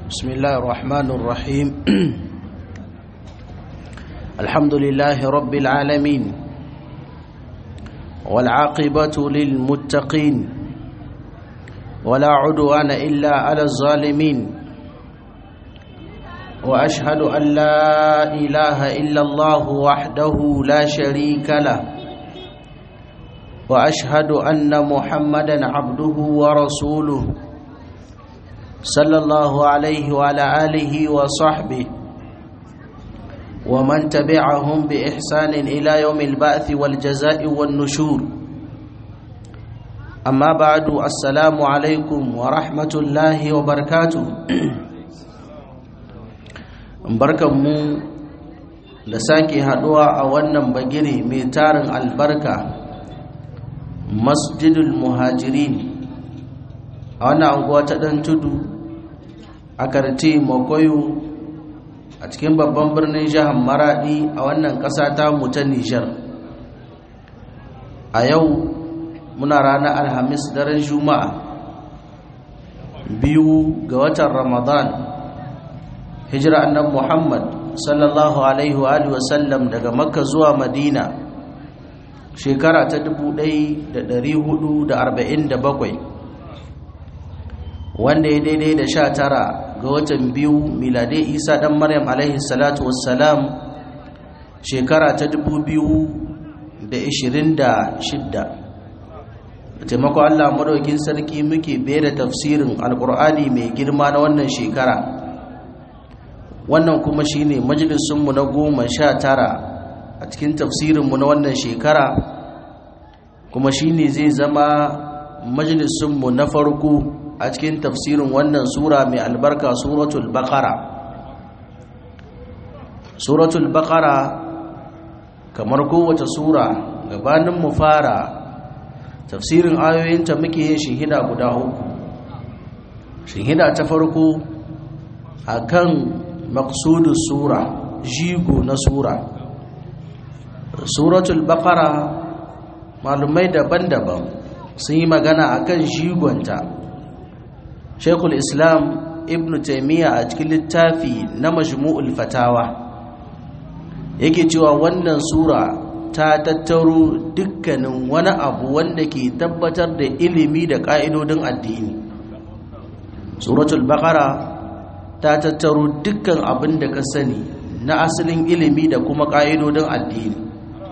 بسم الله الرحمن الرحيم الحمد لله رب العالمين والعاقبة للمتقين ولا عدوان إلا على الظالمين وأشهد أن لا إله إلا الله وحده لا شريك له وأشهد أن محمدا عبده ورسوله صلى الله عليه وعلى آله وصحبه ومن تبعهم بإحسان إلى يوم البعث والجزاء والنشور أما بعد السلام عليكم ورحمة الله وبركاته barkanmu da sake haduwa a wannan bagire mai tarin albarka masjidul muhajirin a wannan anguwa ta dan tudu a karti makoyo a cikin babban birnin jihar maradi a wannan ƙasa ta ta nijar a yau muna ranar alhamis daren juma'a biyu ga watan ramadan hijira annan muhammad sallallahu alaihi wa wasallam daga makka zuwa madina shekara ta 1447 wanda ya daidai da sha tara ga watan biyu miladai isa dan maryam alaihi salatu wassalam shekara ta dubu biyu da ishirin da shidda da taimako allah madaukin sarki muke bera tafsirin alkur'ani mai girma na wannan shekara wannan kuma shine majalisunmu na goma sha tara a cikin tafsirinmu na wannan shekara kuma shine zai zama majalisunmu na farko a cikin tafsirin wannan sura mai albarka suratul baqara suratul baqara kamar kowace sura gabanin mu fara tafsirin ayoyinta muke yin shihida guda uku shihida ta farko akan maqsudus sura jigo na sura suratul baqara malumai daban-daban sun yi magana akan jigonta shekul islam ibn taimiyya a cikin littafi na majmu'ul fatawa yake cewa wannan sura ta tattaro dukkanin wani abu wanda ke tabbatar da ilimi da ƙa'idodin addini suratul baqara ta tattaro dukkan abin da ka sani na asalin ilimi da kuma ƙa'idodin addini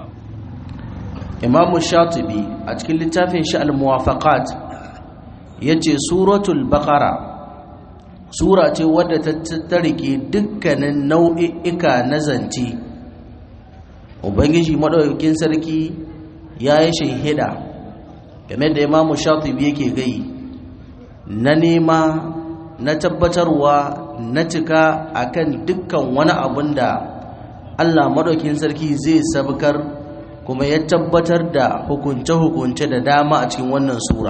imamu shatibi a cikin littafin shi al-muwafaqat ya ce suratul bakara sura ce wadda ta tattarike dukkanin nau'i'ika na zance ubangiji maɗaukakin sarki ya yi shahida game da imamu shatibi yake gai na nema na tabbatarwa na cika akan dukkan wani abun da allah maɗaukakin sarki zai sabkar kuma ya tabbatar da hukunce-hukunce da dama a cikin wannan sura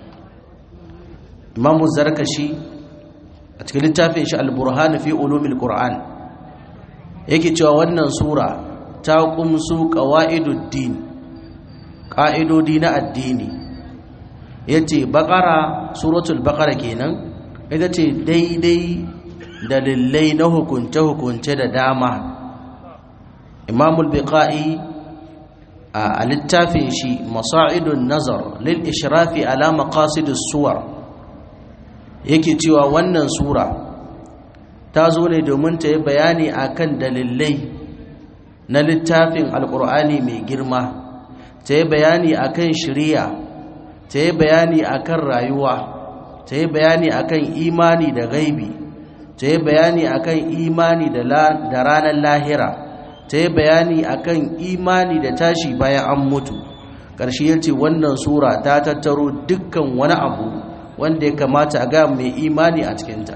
imamu zarkashi a cikin littafin shi al-burhan fi ulumil qur'an yake cewa wannan sura ta kumsu qawaiduddin qa'idodi na addini yace baqara suratul baqara kenan ita ce daidai dalilai na hukunce hukunce da dama imamul biqa'i a littafin shi masa'idun nazar lil ishrafi ala maqasidus suwar yake cewa wannan sura ta zo ne domin ta yi bayani akan dalilai na littafin alkur'ani mai girma ta yi bayani akan shiriya ta yi bayani akan rayuwa ta yi bayani akan imani da gaibi ta yi bayani akan imani da ranar lahira ta yi bayani akan imani da tashi bayan an mutu ƙarshe yace wannan sura ta tattaro dukkan wani abu wanda ya kamata a ga mai imani a cikinta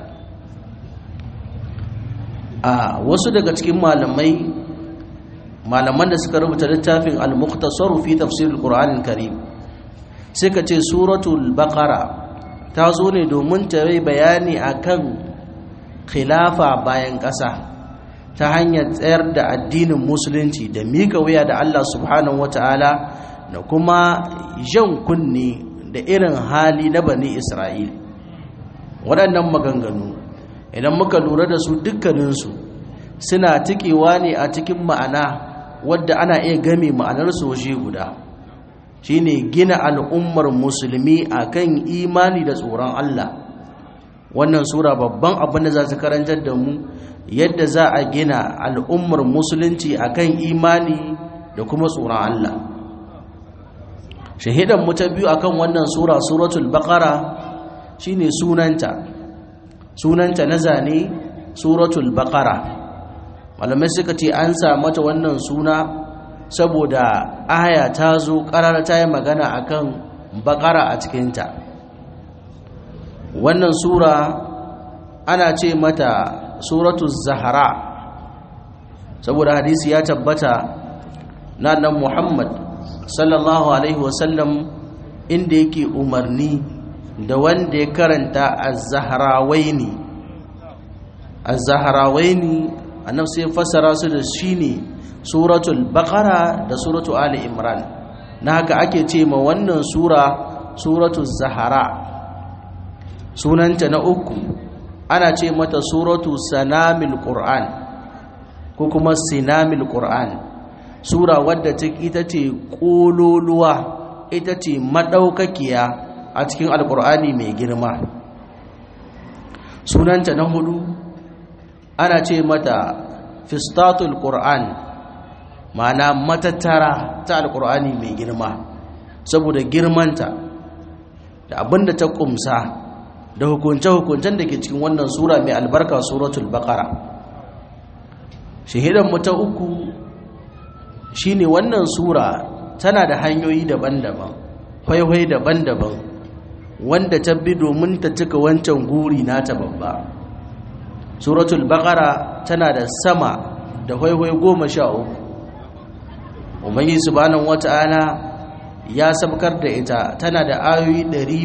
a wasu daga cikin malamai malaman da suka rubuta littafin al-mukhtasaru fi tafsir al-qur'an al-karim suka ce suratul baqara ta zo ne domin ta yi bayani akan khilafa bayan ƙasa ta hanyar tsayar da addinin musulunci da mika wuya da Allah subhanahu wataala da kuma jan kunne da irin hali na bani isra'il waɗannan maganganu idan muka lura da su dukkaninsu suna tikewa ne a cikin ma'ana wadda ana iya game ma'anar soje guda shine gina al'ummar musulmi akan imani da tsoron Allah wannan sura babban abin da za su karantar da mu yadda za a gina al'ummar musulunci akan imani da kuma tsoron Allah shahidan mu ta biyu akan wannan sura suratul baqara shine sunanta sunanta na zane suratul baqara malamai suka ce an sa mata wannan suna saboda aya ta zo karar ta yi magana akan baqara a cikinta wannan sura ana ce mata suratul zahara saboda hadisi ya tabbata na nan muhammad sallallahu alaihi wasallam inda yake umarni da wanda ya karanta az-zahrawaini az-zahrawaini annabi sai fassara su da shine suratul baqara da suratul ali imran na haka ake ce ma wannan sura suratul zahara sunanta na uku ana ce mata suratu sanamil qur'an ko kuma sinamil qur'an sura wadda ita ce kololuwa ita ce madaukakiya a cikin alqur'ani mai girma sunanta na hudu ana ce mata fistatul qur'an ma'ana matattara ta alqur'ani mai girma saboda girmanta da abinda ta kumsa da hukunce-hukuncen da ke cikin wannan sura mai albarka suratul baqara shahidan mu ta uku shine wannan sura tana da hanyoyi daban-daban faifai daban-daban wanda ta bi domin ta cika wancan guri nata babba suratul baqara tana da sama da faifai goma sha uku umarni subhanahu wata'ala ya sabkar da ita tana da ayoyi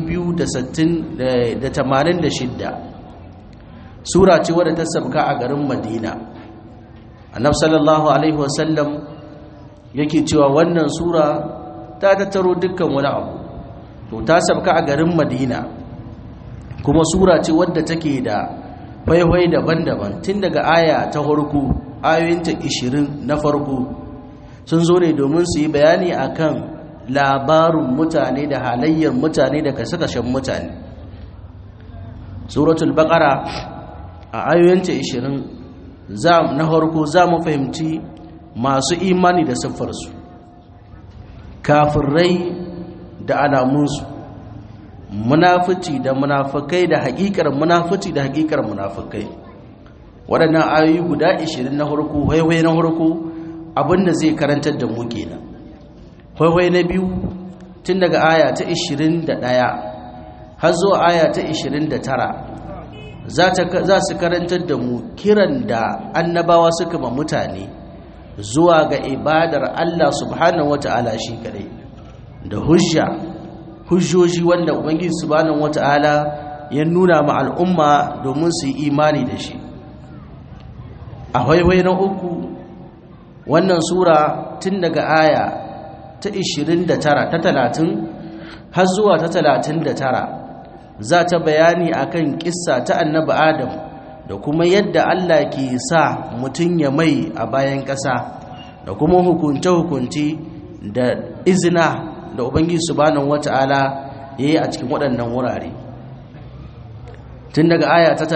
286 sura ce wadda ta sabka a garin madina annab sallallahu alaihi wasallam yake cewa wannan sura ta tattaro dukkan wani abu to ta sabka a garin madina kuma sura ce wadda take da faifai daban-daban tun daga aya ta farko ayoyinta 20 na farko sun zo ne domin su yi bayani akan labarin mutane da halayyar mutane da kashe-kashen mutane suratul baqara a ayoyinta 20 na farko za mu fahimci masu imani da siffarsu kafirai da alamunsu munafici da munafikai da hakikar munafici da hakikar munafikai waɗannan ayoyi guda 20 na farko waiwai na farko abinda zai karantar da mu kenan waiwai na biyu tun daga aya ta 21 har zuwa aya ta 29 za su karantar da mu kiran da annabawa suka ma mutane zuwa ga ibadar Allah subhanahu wata'ala shi kadai da hujja hujjoji wanda ubangiji subhanahu wata'ala ya nuna ma al'umma domin su yi imani da shi a waiwai na uku wannan sura tun daga aya ta 29 ta 30 har zuwa ta 39 za ta bayani akan kissa ta annabi adam da kuma yadda Allah ke sa mutum ya mai a bayan ƙasa da kuma hukunce-hukunce da izina da ubangiji subhanahu wata'ala ya yi a cikin waɗannan wurare tun daga aya ta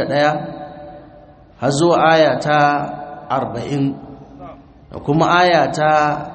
31 har zuwa aya ta 40 da kuma aya ta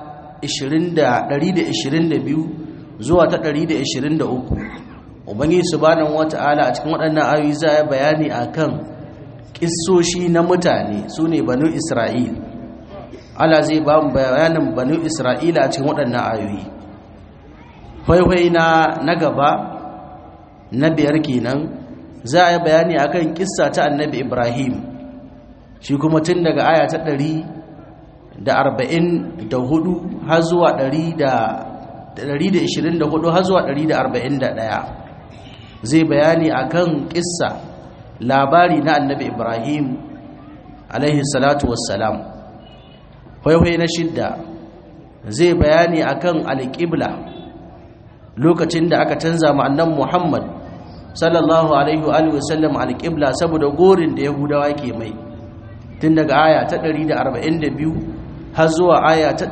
122 zuwa ta 123 ubangiji subhanahu wata'ala a cikin waɗannan ayoyi za a bayani akan kissoshi na mutane su ne banu isra'il ala zai ba mu bayanin banu isra'ila a cikin waɗannan ayoyi faifai na na gaba na biyar kenan za a yi bayani akan kissa ta annabi ibrahim shi kuma tun daga aya ta ɗari da arba'in da hudu har zuwa ɗari da ishirin da hudu har zuwa ɗari da arba'in da ɗaya zai bayani akan kissa labari na annabi ibrahim alaihi salatu wassalam kwaihwai na shidda zai bayani akan alƙibla lokacin da aka canza ma'annan muhammad sallallahu alaihi wa alihi wasallam alqibla saboda gorin da yahudawa ke mai tun daga aya ta 142 har zuwa aya ta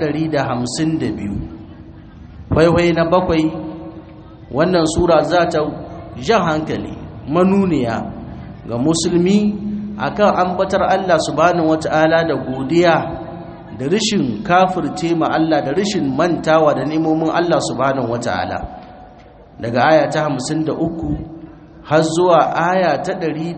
152 waiwai na bakwai wannan sura za ta jan hankali manuniya ga musulmi akan ambatar Allah subhanahu wata'ala da godiya da rishin kafirce ma Allah da rishin mantawa da nemomin Allah subhanahu wata'ala daga aya ta 53 har zuwa aya ta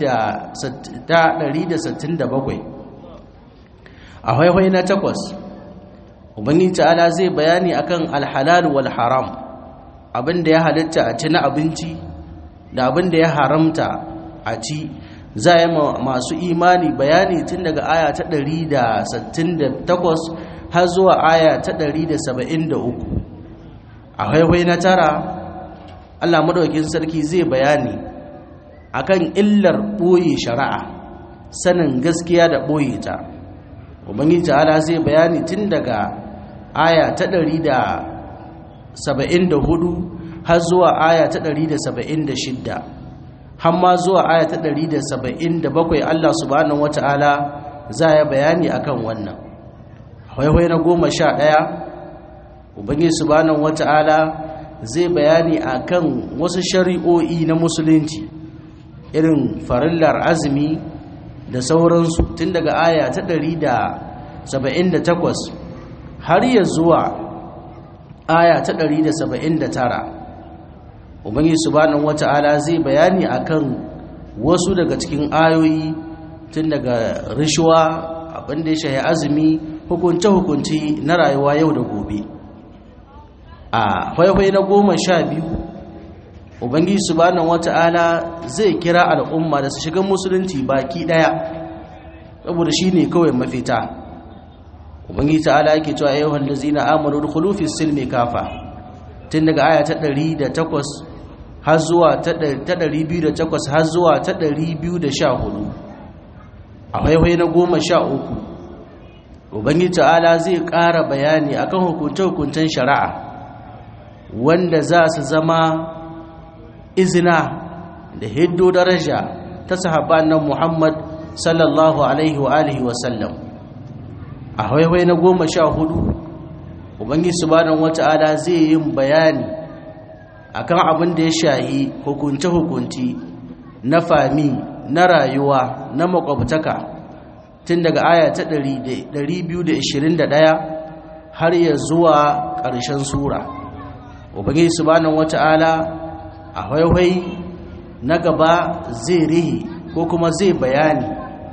167 a haihai na takwas ubangiji ta'ala zai bayani akan alhalal wal haram abinda ya halitta a ci na abinci da abinda ya haramta a ci za yi masu imani bayani tun daga aya ta 168 har zuwa aya ta 173 a haihai na tara allah madaukin sarki zai bayani akan illar ɓoye shari'a sanin gaskiya da ɓoye ta ubangiji ta'ala zai bayani tun daga aya ta 174 har zuwa aya ta 176 har ma zuwa aya ta 177 Allah subhanahu wata'ala za ya bayani akan wannan haihai na goma sha ɗaya ubangiji subhanahu wata'ala zai bayani akan wasu shari'o'i na musulunci irin farillar azumi da sauransu tun daga aya ta 178 har ya zuwa aya ta 179 ubangiji subhanahu wata'ala zai bayani akan wasu daga cikin ayoyi tun daga rishuwa abinda ya shahi azumi hukunce-hukunce na rayuwa yau da gobe a haihai na goma sha biyu ubangiji subhanahu wata'ala zai kira al'umma da su shiga musulunci baki daya saboda shine kawai mafita ubangiji ta'ala yake cewa ayyuhal ladzina amanu dukhulu fis silmi kafa tun daga aya ta 108 har zuwa ta 208 har zuwa ta 214 a haihai na goma sha uku ubangiji ta'ala zai ƙara bayani akan hukunce-hukuncen shari'a wanda za su zama izina da hiddo daraja ta sahabban nan Muhammad sallallahu alaihi wa alihi wa sallam a haihuwa na goma sha hudu ubangiji subhanahu wata'ala zai yin bayani akan abin da ya shahi hukunce hukunci na fami na rayuwa na makwabtaka tun daga aya ta 221 har ya zuwa ƙarshen sura ubangiji subhanahu wata'ala a haihai na gaba zai rihi ko kuma zai bayani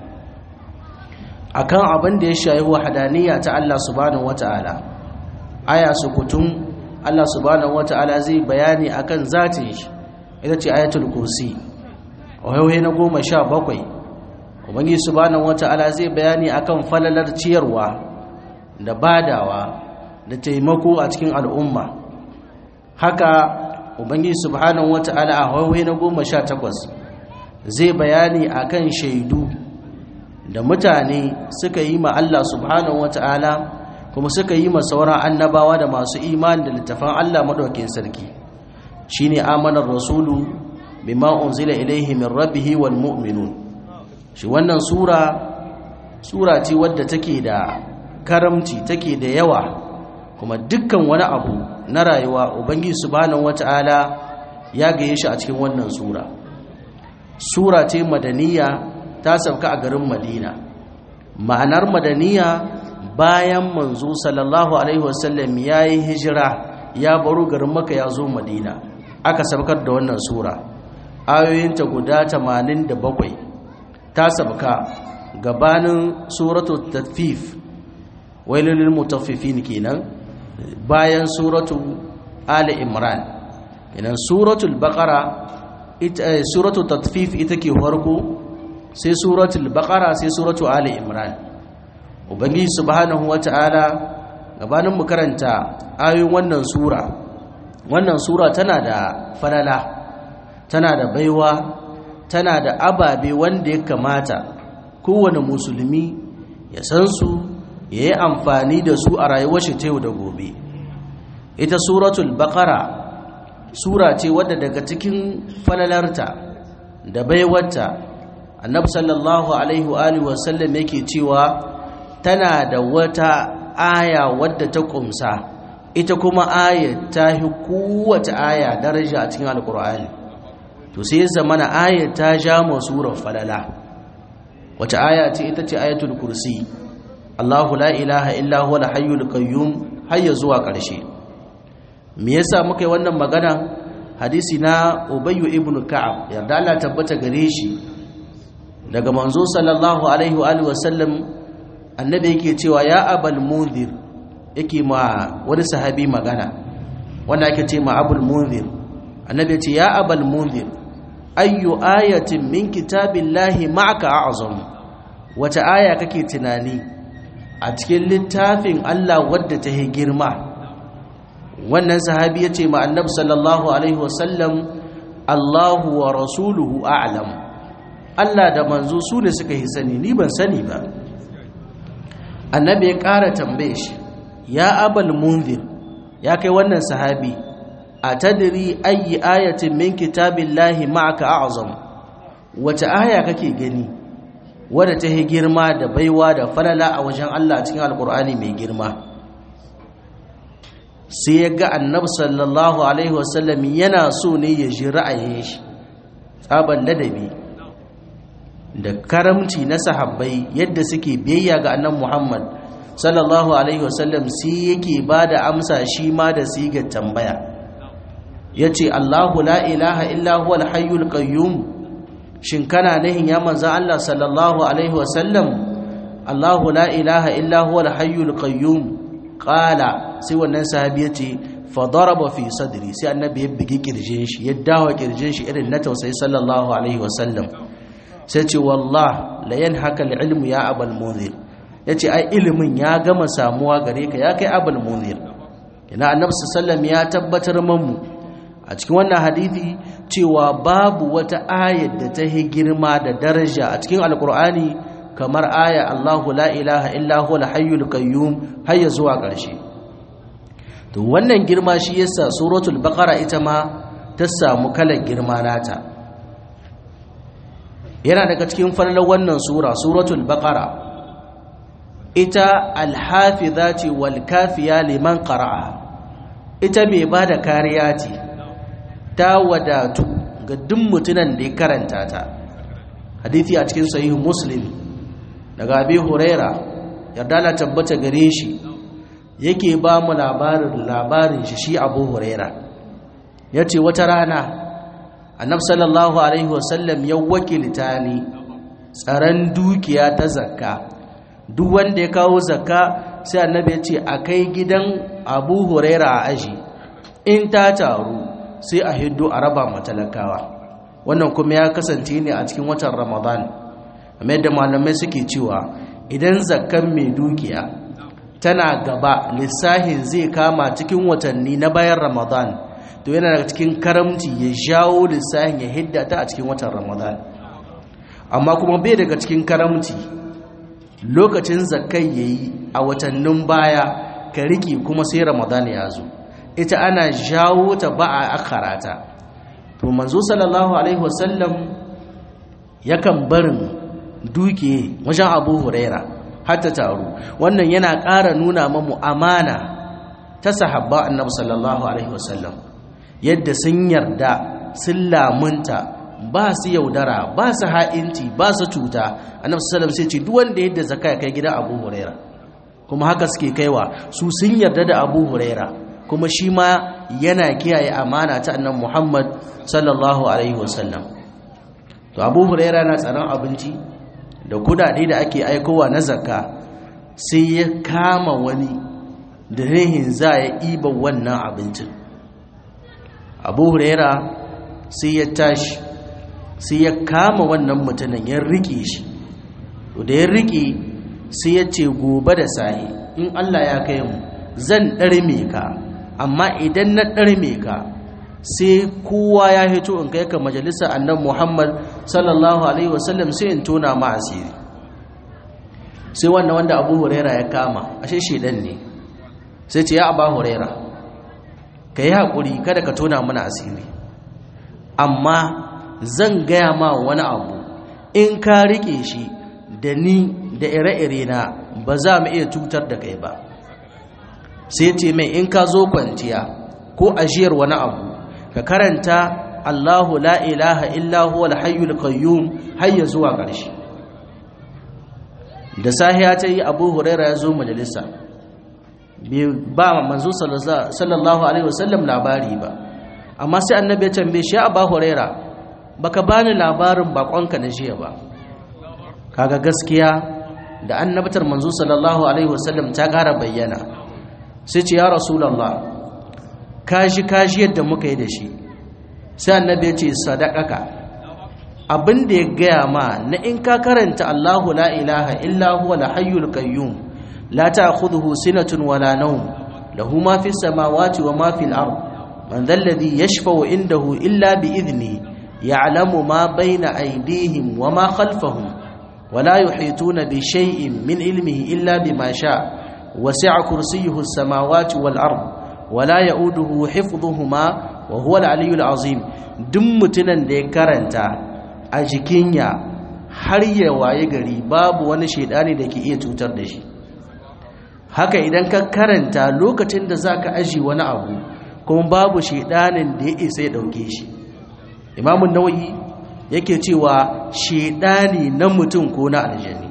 akan abin da ya shayi wahadaniya ta Allah subhanahu wata'ala aya sukutun Allah subhanahu wata'ala zai bayani akan zatin shi ita ce ayatul kursi haihai na goma sha bakwai ubangi subhanahu wata'ala zai bayani akan falalar ciyarwa da badawa da taimako a cikin al'umma haka ubangiji subhanahu wata'ala a hawaii na goma sha takwas zai bayani akan shaidu da mutane suka yi ma Allah subhanahu wata'ala kuma suka yi ma sauran annabawa da masu imani da littafan Allah madaukakin sarki shine amanar rasulu bima unzila ilaihi min rabbih wal mu'minun shi wannan sura sura ce wadda take da karamci take da yawa kuma dukkan wani abu na rayuwa ubangiji subhanahu wata'ala ya gaye shi a cikin wannan sura sura ce madaniya ta sauka a garin madina ma'anar madaniya bayan manzo sallallahu alaihi wasallam ya yi hijira ya baro garin maka ya zo madina aka saukar da wannan sura ayoyinta guda 87 ta sauka gabanin suratu tatfif wailul mutaffifin kenan bayan suratu ali imran kenan suratul baqara ita suratu tatfif ita ke farko sai suratul baqara sai suratu ali imran ubangiji subhanahu wata'ala gabanin mu karanta ayoyin wannan sura wannan sura tana da falala tana da baiwa tana da ababe wanda ya kamata kowane musulmi ya san su ya yi amfani da su a rayuwar shi ta yau da gobe ita suratul baqara sura ce wadda daga cikin falalarta da baiwarta annabi sallallahu alaihi wa alihi wasallam yake cewa tana da wata aya wadda ta kumsa ita kuma aya ta hi kowace aya daraja a cikin alkur'ani to sai zamana aya ta ja surar falala wace aya ce ita ce ayatul kursi Allahu la ilaha illa huwa al-hayyul qayyum har zuwa ƙarshe me yasa muka yi wannan magana hadisi na Ubayy ibn Ka'ab yarda Allah tabbata gare shi daga manzo sallallahu alaihi wa alihi wasallam annabi yake cewa ya abal munzir yake ma wani sahabi magana wanda ake ce ma abul munzir annabi ce ya abal munzir ayyu ayatin min kitabillahi ma'aka a'zam wata aya kake tunani a cikin littafin Allah wadda ta yi girma wannan sahabi ya ce ma annabi sallallahu alaihi wasallam Allahu wa rasuluhu a'lam Allah da manzo su ne suka yi sani ni ban sani ba annabi ya ƙara tambaye shi ya abal munzir ya kai wannan sahabi a tadiri ayi ayatin min kitabillahi ma'aka a'zam wace aya kake gani wadda ta yi girma da baiwa da falala a wajen Allah cikin alkur'ani mai girma sai ya ga annabi sallallahu alaihi wasallam yana so ne ya ji ra'ayin shi tsaban ladabi da karamci na sahabbai yadda suke biyayya ga annabi Muhammad sallallahu alaihi wasallam sai yake bada amsa shi ma da sigar tambaya yace Allahu la ilaha illa huwal hayyul qayyum shin kana nahin ya manzo Allah sallallahu alaihi wasallam Allahu la ilaha illa huwal hayyul qayyum qala sai wannan sahabi yace fa daraba fi sadri sai annabi ya bigi kirjin shi ya dawo kirjin shi irin na tausayi sallallahu alaihi wasallam sai ce wallah la yanhaka ilmu ya abal munzir yace ai ilimin ya gama samuwa gare ka ya kai abal munzir ina annabi sallallahu ya tabbatar mamu a cikin wannan hadisi cewa babu wata ayar da ta yi girma da daraja a cikin alkur'ani kamar aya Allahu la ilaha illa huwa al-hayyul qayyum har zuwa ƙarshe to wannan girma shi yasa suratul baqara ita ma ta samu kalar girma nata yana daga cikin farlar wannan sura suratul baqara ita alhafizati wal kafiya liman qara'a ita mai bada kariya ce ta wadatu ga duk mutunan da ya karanta ta hadisi a cikin sahih muslim daga abi huraira yarda la tabbata gare shi yake ba mu labarin labarin shi shi abu huraira yace wata rana annabi sallallahu alaihi wasallam ya wakilta ni tsaron dukiya ta zakka duk wanda ya kawo zakka sai annabi ya ce a kai gidan abu huraira a aji in ta taru sai a hiddo a raba matalakawa wannan kuma ya kasance ne a cikin watan ramadan amma yadda malamai suke cewa idan zakkan mai dukiya tana gaba lissahin zai kama cikin watanni na bayan ramadan to yana daga cikin karamci ya jawo lissahin ya hidda ta a cikin watan ramadan amma kuma bai daga cikin karamci lokacin zakkai ya yi a watannin baya ka riki kuma sai ramadan ya zo ita ana jawo ta ba a akarata to manzo sallallahu alaihi wasallam yakan barin duke wajen abu huraira hatta taru wannan yana ƙara nuna mamu amana ta sahabba annabi sallallahu alaihi wasallam yadda sun yarda sun lamunta ba su yaudara ba su ha'inci ba su cuta annabi sallallahu sai ce duk wanda yadda zakka ya kai gidan Abu Huraira kuma haka suke kaiwa su sun yarda da Abu Huraira kuma shi ma yana kiyaye amana ta annabi Muhammad sallallahu alaihi wasallam to Abu Huraira na tsaron abinci da kudade da ake aikowa na zakka sai ya kama wani da rehin za ya iba wannan abincin abu huraira sai ya tashi sai ya kama wannan mutumin ya rike shi to da ya rike sai ya ce gobe da sahi in Allah ya kai mu zan ɗarme ka amma idan na ɗarme ka sai kowa ya hito in kai ka majalisa annan Muhammad sallallahu alaihi wasallam sai in tona ma asiri sai wannan wanda abu huraira ya kama ashe shedan ne sai ce ya aba huraira ka yi haƙuri kada ka tona mana asiri amma zan gaya ma wani abu in ka riƙe shi da ni da ire-ire na ba za mu iya cutar da kai ba sai ce mai in ka zo kwanciya ko ajiyar wani abu ka karanta Allahu la ilaha illa huwa al-hayyul qayyum har ya zuwa ƙarshe da sahiya ta yi Abu Huraira ya zo majalisa ba manzo sallallahu alaihi wasallam labari ba amma sai annabi ya tambaye shi Abu Huraira baka bani labarin bakonka na jiya ba kaga gaskiya da annabtar manzo sallallahu alaihi wasallam ta ƙara bayyana sai ce ya rasulullah kashi kashi yadda muka yi da shi sai annabi ya ce sadaqaka abin da ya gaya ma na in ka karanta Allahu la ilaha illa huwa al-hayyul qayyum la ta'khudhuhu sinatun wala nawm lahu ma fis samawati wa ma fil ard man dhal ladhi yashfa'u indahu illa bi idhni ya'lamu ma bayna aydihim wa ma khalfahum ولا يحيطون بشيء من علمه إلا بما شاء وسع كرسيه السماوات والأرض ولا يؤوده حفظهما وهو العلي العظيم دم متنن da ya karanta a jikinya har ya waye gari babu wani shedani da ke iya cutar da shi haka idan ka karanta lokacin da zaka aji wani abu kuma babu shedanin da ya isa ya dauke shi imamu nawawi yake cewa shedani na mutum ko na aljani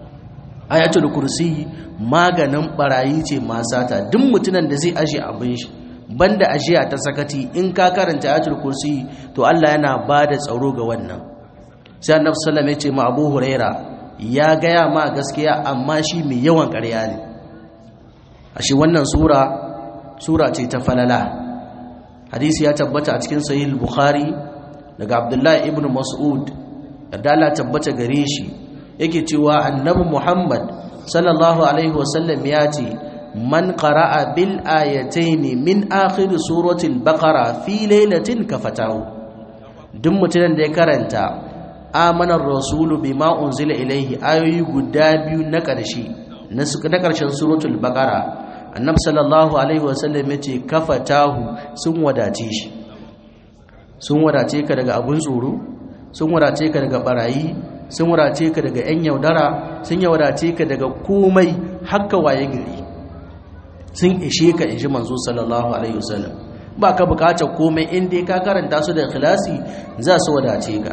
ayatul kursi maganin barayi ce masata duk mutunan da zai aje abin shi banda ajiya ta sakati in ka karanta ayatul kursi to Allah yana bada tsaro ga wannan sai annabi sallallahu alaihi wasallam ya ce ma Abu Huraira ya gaya ma gaskiya amma shi mai yawan ƙarya ne ashe wannan sura sura ce ta falala hadisi ya tabbata a cikin sahih bukhari daga abdullahi ibn mas'ud da Allah tabbata gare shi yake cewa annabi muhammad sallallahu alaihi wasallam ya ce man qara'a bil ayatayn min akhir surati al-baqara fi laylatin kafatahu duk mutumin da ya karanta amanar rasulu bima unzila ilaihi ayoyi guda biyu na ƙarshe na ƙarshen suratul baqara annabi sallallahu alaihi wasallam yace kafatahu sun wadace shi sun wadace ka daga abun tsoro sun wadace ka daga barayi sun wadace ka daga yan yaudara sun wadace ka daga komai hakka waye gari sun ishe ka inji manzo sallallahu alaihi wasallam ba ka bukatar komai inda ka karanta su da ikhlasi za su wadace ka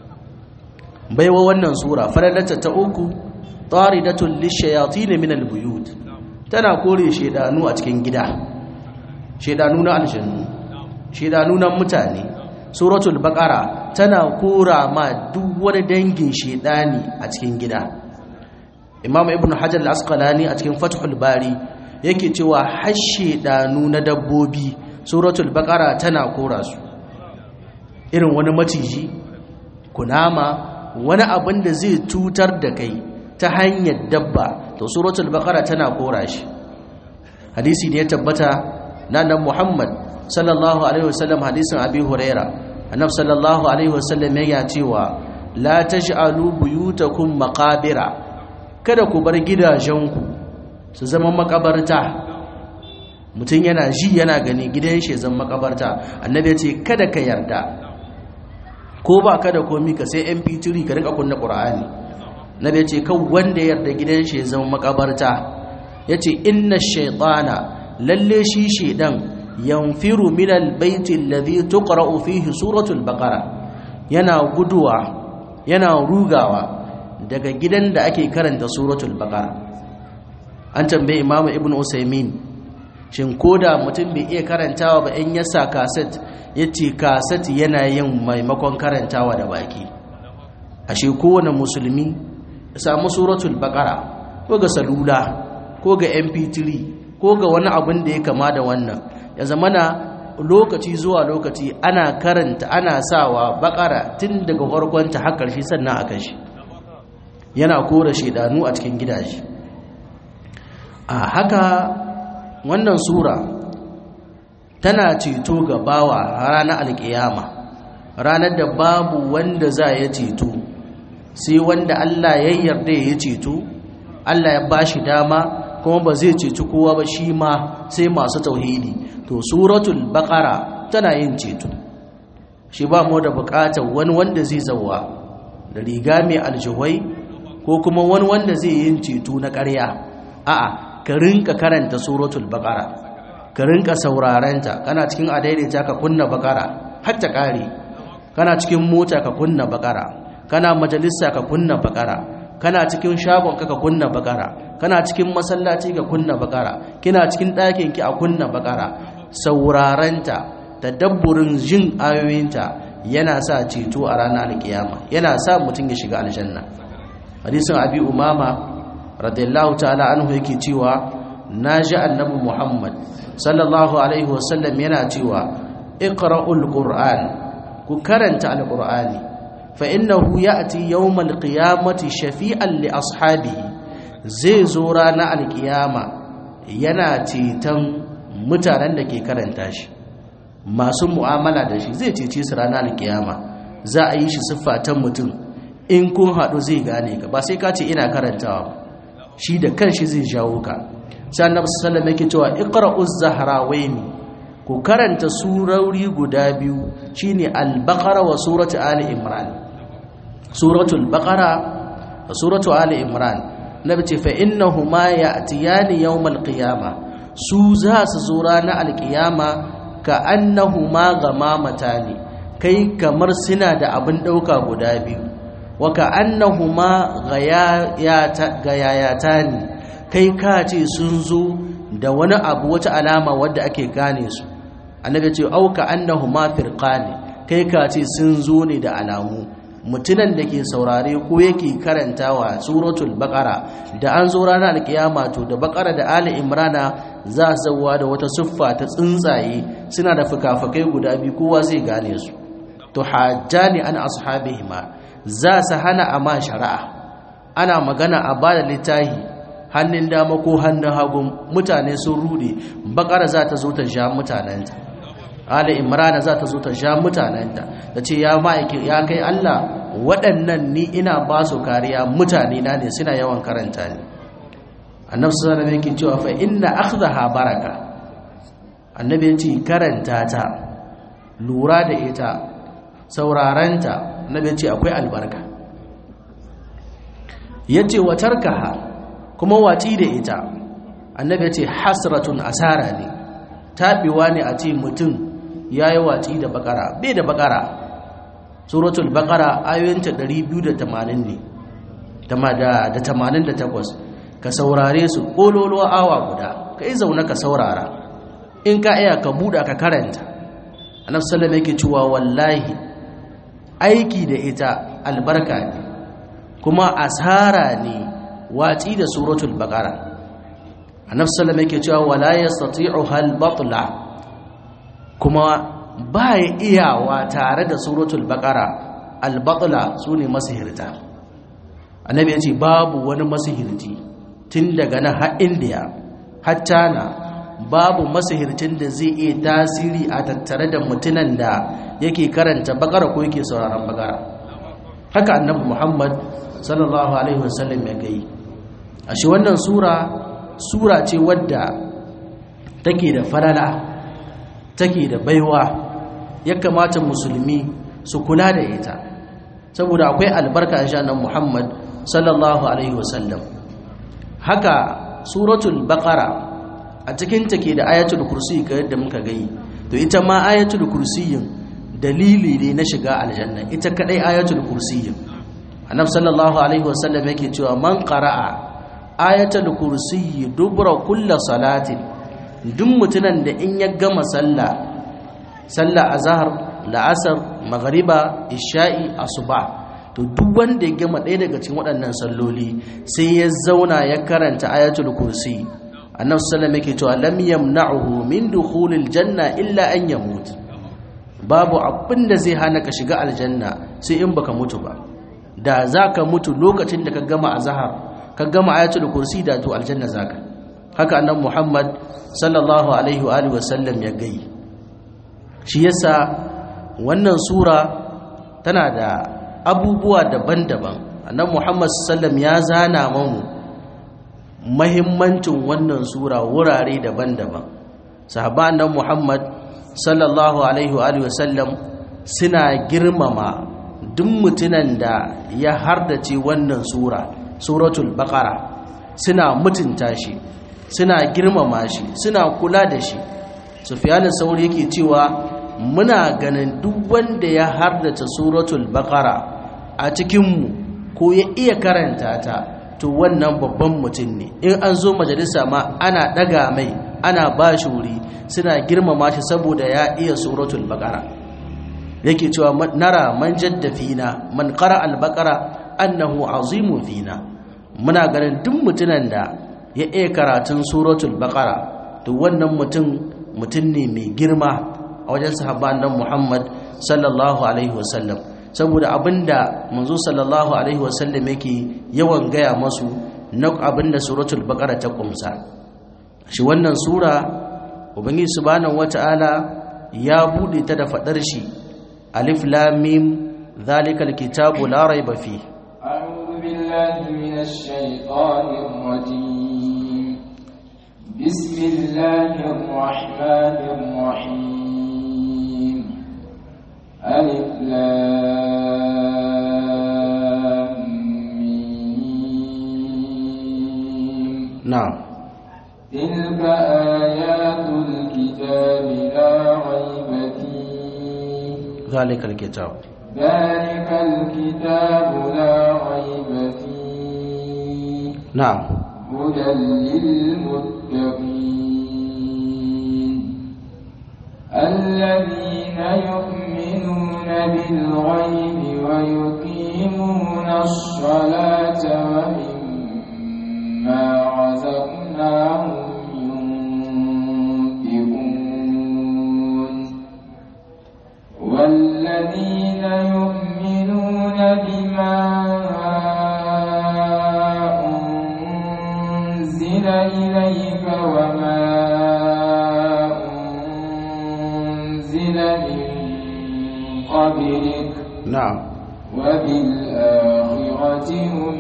baiwa wannan sura faradata ta uku taridatul lishayatin min albuyut tana kore shedanu a cikin gida shedanu na aljannu shedanu na mutane suratul baqara tana kora ma duk wani dangin shedani a cikin gida imam ibnu hajar al-asqalani a cikin fathul bari yake cewa har shedanu na dabbobi suratul baqara tana kora su irin wani maciji kunama wani abin da zai cutar da kai ta hanyar dabba to suratul baqara tana kora shi hadisi ne ya tabbata na nan muhammad sallallahu alaihi wasallam hadisin abi huraira annabi sallallahu alaihi wasallam ya cewa la taj'alu buyutakum maqabira kada ku bar gidajenku su zama makabarta mutum yana ji yana gani gidan shi zama makabarta annabi ya ce kada ka yarda ko ba ka da komi ka sai mp3 ka rika kunna qur'ani nabi ya ce kan wanda yarda gidan shi zama makabarta ya ce inna shaytana lalle shi shedan yanfiru min albayti alladhi tuqra'u fihi suratul baqara yana guduwa yana rugawa daga gidan da ake karanta suratul baqara an tambaye imamu ibnu usaymin shin koda mutum bai iya karantawa ba in ya sa kaset ya ce kaset yana yin maimakon karantawa da baki ashe kowane musulmi ya samu suratul baqara ko ga salula ko ga mp3 ko ga wani abin da ya kama da wannan ya zamana lokaci zuwa lokaci ana karanta ana sawa bakara tun daga farkonta har ƙarshe sannan a kashi yana kora shedanu a cikin gidaje a haka wannan sura tana ceto ga bawa ranar alkiyama ranar da babu wanda za ya ceto sai wanda Allah ya yarda ya ceto Allah ya bashi dama kuma ba zai ceci kowa ba shi ma sai masu tauhidi to suratul baqara tana yin ceto shi ba mu da bukatar wani wanda zai zawa da riga mai aljuhai ko kuma wani wanda zai yin ceto na ƙarya a'a ka rinka karanta suratul baqara ka rinka saurarenta kana cikin adaidaita ka kunna baqara har ta ƙare kana cikin mota ka kunna baqara kana majalisa ka kunna baqara kana cikin shagon ka ka kunna baqara kana cikin masallaci ka kunna baqara kina cikin ɗakin ki a kunna baqara saurarenta tadabburin jin ayoyinta yana sa ceto a ranar alkiyama yana sa mutum ya shiga aljanna hadisin abi umama radiyallahu ta'ala anhu yake cewa naji annabi muhammad sallallahu alaihi wasallam yana cewa iqra'ul qur'an ku karanta alqur'ani fa innahu ya'ti yawmal qiyamati shafi'an li ashabihi zai zo ranar alkiyama yana ceton mutanen da ke karanta shi masu mu'amala da shi zai cece su ranar alkiyama za a yi shi siffa ta mutum in kun haɗu zai gane ka ba sai ka ce ina karantawa ba shi da kanshi zai jawo ka sai annabi sallallahu alaihi yake cewa iqra'uz zahrawaini ku karanta surori guda biyu shine al-baqara wa suratu ali imran suratul baqara da suratu ali imran nabi ce fa innahuma ya'tiyani yawmal qiyamah su za su zo ranar alkiyama ka annahuma gamamata ne kai kamar suna da abin ɗauka guda biyu wa ka annahuma gayayata ne kai ka ce sun zo da wani abu wata alama wadda ake gane su annabi ce au ka annahuma firqani kai ka ce sun zo ne da alamu mutunan da ke saurare ko yake karantawa suratul baqara da an zo ranar alkiyama to da baqara da ali imrana za su zauwa da wata siffa ta tsuntsaye suna da fukafukai guda biyu kowa zai gane su to hajjani an ashabihima za su hana amma shari'a ana magana a bada littahi hannun dama ko hannun hagu mutane sun rude bakara za ta zo ta sha mutanenta ali imrana za ta zo ta sha mutanenta ta ce ya ma'aiki ya kai allah waɗannan ni ina ba su kariya mutane na ne suna yawan karanta ne annabi sallallahu alaihi wasallam cewa fa inna akhdaha baraka annabi ya ce karanta ta lura da ita sauraranta annabi ya ce akwai albarka yace wa tarkaha kuma wati da ita annabi ya ce hasratun asara ne tabiwa ne a ce mutum yayi wati da bakara bai da bakara suratul baqara ayoyinta 280 ne da 88 ka saurare su kololuwa awa guda ka yi zaune ka saurara in ka iya ka buɗa ka karanta annabi sallallahu yake cewa wallahi aiki da ita albarka ne kuma asara ne watsi da suratul baqara annabi sallallahu yake cewa wala yastati'u hal batla kuma ba ya iyawa tare da suratul baqara albatla su ne masihirta annabi ya ce babu wani masihirci tun daga nan har indiya har china babu masihircin da zai iya tasiri a tattare da mutunan da yake karanta bakara ko yake sauraron bakara haka annabi muhammad sallallahu alaihi wasallam ya gai a shi wannan sura sura ce wadda take da falala take da baiwa ya kamata musulmi su kula da ita saboda akwai albarka a shanan muhammad sallallahu alaihi wasallam haka suratul baqara a cikin take da ayatul kursi ga yadda muka gani to ita ma ayatul kursiyin dalili ne na shiga aljanna ita kadai ayatul kursiyin annabi sallallahu alaihi wasallam yake cewa man qara'a ayatul kursiyi dubra kulli salatin duk mutunan da in ya gama sallah sallah azhar la'asar maghriba isha'i asuba to duk wanda ya gama ɗaya daga cikin waɗannan salloli sai ya zauna ya karanta ayatul kursi annabi sallallahu yake cewa lam yamna'uhu min dukhulil janna illa an yamut babu abin da zai hana ka shiga aljanna sai in baka mutu ba da zaka mutu lokacin da ka gama azhar ka gama ayatul kursi da to aljanna zaka haka annabi muhammad sallallahu alaihi wa alihi wasallam ya gai shi yasa wannan sura tana da abubuwa daban-daban annabi Muhammad sallam ya zana mamu mahimmancin wannan sura wurare daban-daban sahabban nan Muhammad sallallahu alaihi wa alihi wasallam suna girmama duk mutunan da ya hardace wannan sura suratul baqara suna mutunta shi suna girmama shi suna kula da shi sufyanin sauri yake cewa muna ganin duk wanda ya hardace suratul baqara a cikinmu ko ya iya karanta ta to wannan babban mutum ne in an zo majalisa ma ana daga mai ana ba shi wuri suna girmama shi saboda ya iya suratul baqara yake cewa nara man jadda fina man qara al baqara annahu azimun fina muna ganin duk mutunan da ya iya karatun suratul baqara to wannan mutum mutum ne mai girma a wajen sahabban nan Muhammad sallallahu alaihi wasallam saboda abinda manzo sallallahu alaihi wasallam yake yawan gaya masu na abinda suratul baqara ta kumsa shi wannan sura ubangiji subhanahu wataala ya bude ta da fadar shi alif lam mim zalikal kitabu la raiba fi a'udhu billahi minash shaitanir rajim bismillahir rahmanir rahim alif lam mim na'am تلك آيات الكتاب لا ريب فيه zalikal kitab ذلك الكتاب لا ريب فيه na'am هدى للمتقين الذين يؤمنون بالغيب ويقيمون الصلاة ومما رزقناهم ينفقون والذين يؤمنون بما أنزل إليك وما أنزل من قبلك na'am وبالآخرة هم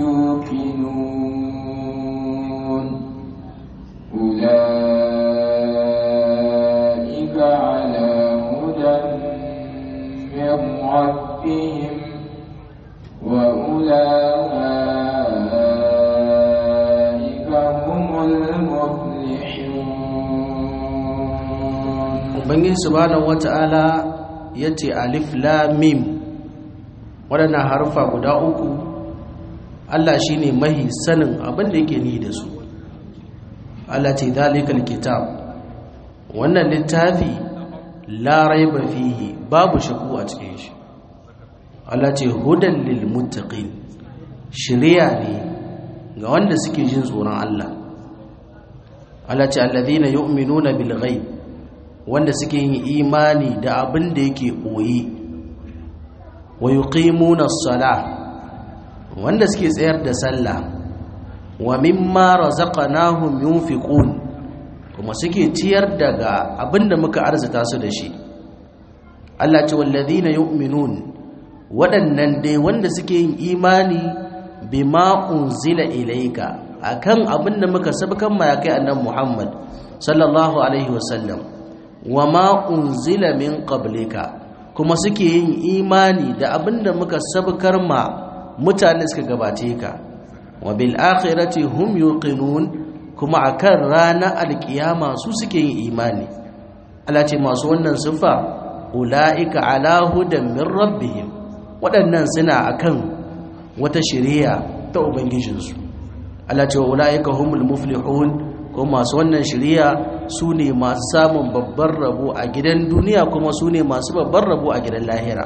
يوقنون أولئك على هدى من ربهم وأولئك هم المفلحون ubangiji subhanahu wata'ala yace alif lam mim waɗannan harfa guda uku Allah shine mahi sanin abin da yake ni da su Allah ce zalikal kitab wannan littafi la raiba fihi babu shaku a cikin shi Allah ce hudan lil muttaqin shiriya ne ga wanda suke jin tsoron Allah Allah ce alladhina yu'minuna bil ghaib wanda suke yin imani da abin da yake ɓoye wa yuqimuna as-salah wanda suke tsayar da sallah wa mimma razaqnahum yunfiqun kuma suke ciyar daga abin da muka arzuta su da shi Allah ce wallazina yu'minun waɗannan dai wanda suke yin imani bima unzila ilayka akan abin da muka sabkan ma ya kai annabi Muhammad sallallahu alaihi wasallam wa ma unzila min qablika kuma suke yin imani da abinda muka sabkar ma mutane suka gabace ka wa bil akhirati hum yuqinun kuma akan ranar alkiyama su suke yin imani Allah ce masu wannan sifa ulaika ala hudan min rabbihim waɗannan suna akan wata shari'a ta ubangijinsu Allah ce ulaika humul muflihun kuma masu wannan shari'a su ne masu samun babban rabo a gidan duniya kuma su ne masu babban rabo a gidan lahira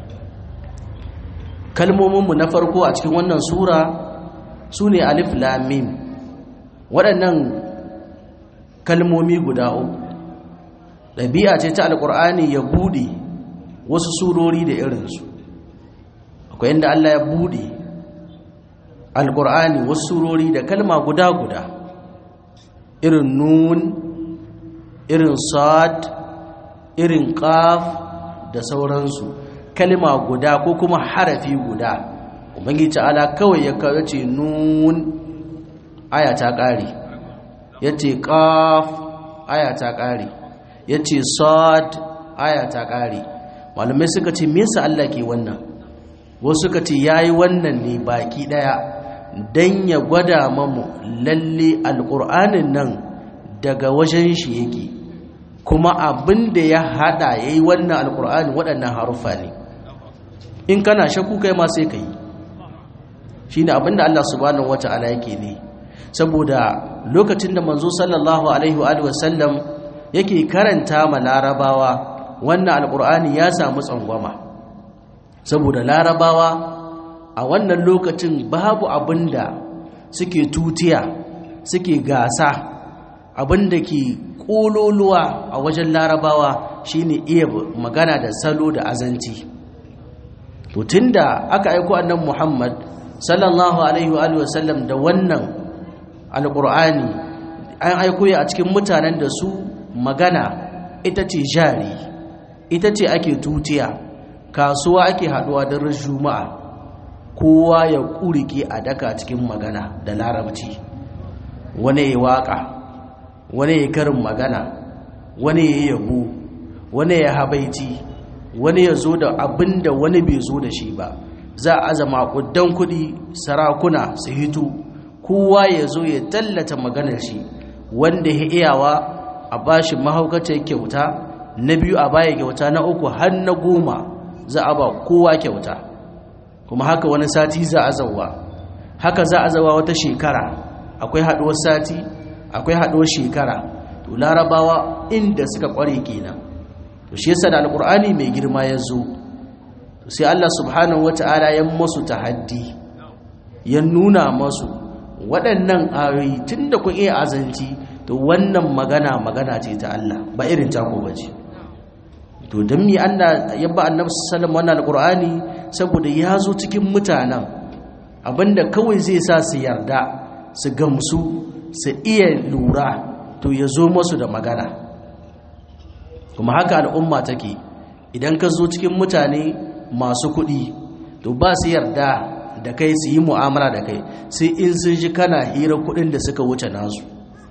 kalmominmu na farko a cikin wannan sura su ne alif lamim waɗannan kalmomi guda uku ɗabi'a ce ta alƙur'ani ya buɗe wasu surori da irinsu akwai inda allah ya buɗe alƙur'ani wasu surori da kalma guda-guda irin nun irin sad irin qaf da sauransu kalma guda ko kuma harafi guda ubangiji ta'ala kawai ya kawo ce nun aya ta kare yace qaf aya ta ƙare ya ce sad aya ta ƙare malamai suka ce me yasa Allah ke wannan wasu suka ce yayi wannan ne baki daya dan ya gwada mamu lalle alqur'anin nan daga wajen shi yake kuma abin da ya hada yayi wannan alqur'ani waɗannan harufa ne in kana shakku kai ma sai kai shine abin da Allah subhanahu wataala yake ne saboda lokacin da manzo sallallahu alaihi wa sallam yake karanta ma larabawa wannan alkur'ani ya samu tsangwama saboda larabawa a wannan lokacin babu abinda suke tutiya suke gasa abinda ke kololuwa a wajen larabawa shine iya magana da salo da azanci to tunda aka aiko annabi Muhammad sallallahu alaihi wa sallam da wannan alkur'ani an aiko ya a cikin mutanen da su magana ita ce jari ita ce ake tutiya kasuwa ake haduwa don juma'a kowa ya kurike a daka cikin magana da larabci wani ya waka wani ya karin magana wani ya yabo wani ya habaici wani ya zo da abin da wani bai zo da shi ba za a zama kuddan kudi sarakuna su hito kowa ya zo ya tallata maganar shi wanda ya iyawa a bashi mahaukacin kyauta na biyu a baya kyauta na uku har na goma za a ba kowa kyauta kuma haka wani sati za a zauwa haka za a zauwa wata shekara akwai haduwar sati akwai haduwar shekara to larabawa inda suka kware kenan to shi yasa da alqur'ani mai girma ya zo sai Allah subhanahu wata'ala ya musu tahaddi ya nuna masu waɗannan ayoyi tunda kun iya azanci to wannan magana magana ce ta Allah ba irin tako bace to dan mi Allah ya ba annabi sallallahu wannan alqur'ani saboda ya zo cikin mutanen abinda kawai zai sa su yarda su gamsu su iya lura to ya zo masu da magana kuma haka al'umma take idan ka zo cikin mutane masu kuɗi to ba su yarda da kai su yi mu'amala da kai sai in sun shi kana hira kuɗin da suka wuce nasu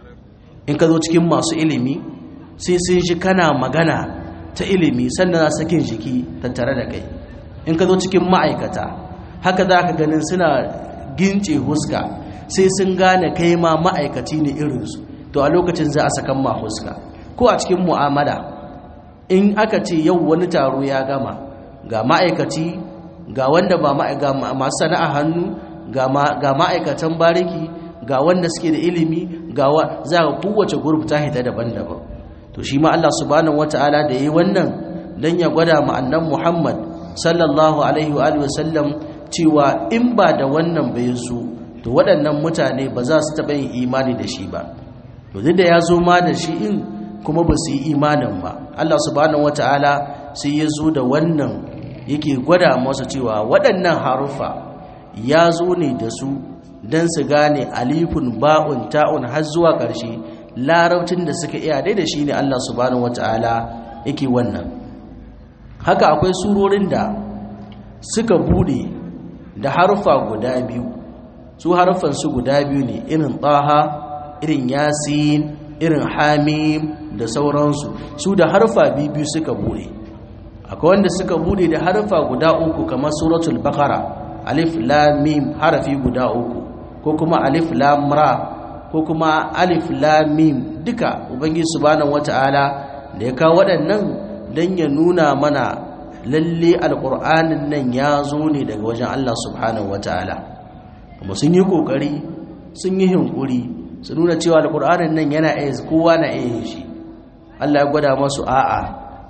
in ka zo cikin masu ilimi sai sun shi kana magana ta ilimi sannan za sakin jiki tattare da kai in ka zo cikin ma'aikata haka za ka ganin suna gince huska sai sun gane kai ma ma'aikaci ne irinsu to a lokacin za a sakan ma huska ko a cikin mu'amala in aka ce yau wani taro ya gama ga ma'aikaci ga wanda ba masu sana'a hannu ga ma'aikatan bariki ga wanda suke da ilimi ga za ga kowace gurbi ta hita daban-daban to shi ma Allah subhanahu wata'ala da yayi wannan dan ya gwada ma annan Muhammad sallallahu alaihi wa alihi wasallam cewa in ba da wannan bai zo to waɗannan mutane ba za su taɓa yin imani da shi ba to duk da ya zo ma da shi in kuma ba su yi imanin ba Allah subhanahu wata'ala sai ya zo da wannan yake gwada masa cewa waɗannan harufa ya zo ne da su don su gane alifun ba'un ta'un har zuwa ƙarshe larabcin da suka iya dai da shi ne Allah subhanahu wata'ala yake wannan haka akwai surorin da suka bude da harufa guda biyu su harufan su guda biyu ne irin taha irin yasin irin hamim da sauransu su da harfa biyu suka bude akwai wanda suka bude da harfa guda uku kamar suratul baqara alif lam mim harafi guda uku ko kuma alif lam ra ko kuma alif lam mim duka ubangiji subhanahu wataala da ya kawo waɗannan dan ya nuna mana lalle alqur'anin nan ya zo ne daga wajen Allah subhanahu wataala kuma sun yi kokari sun yi hinkuri su nuna cewa alqur'anin nan yana iya kowa na iya shi Allah ya gwada masu a'a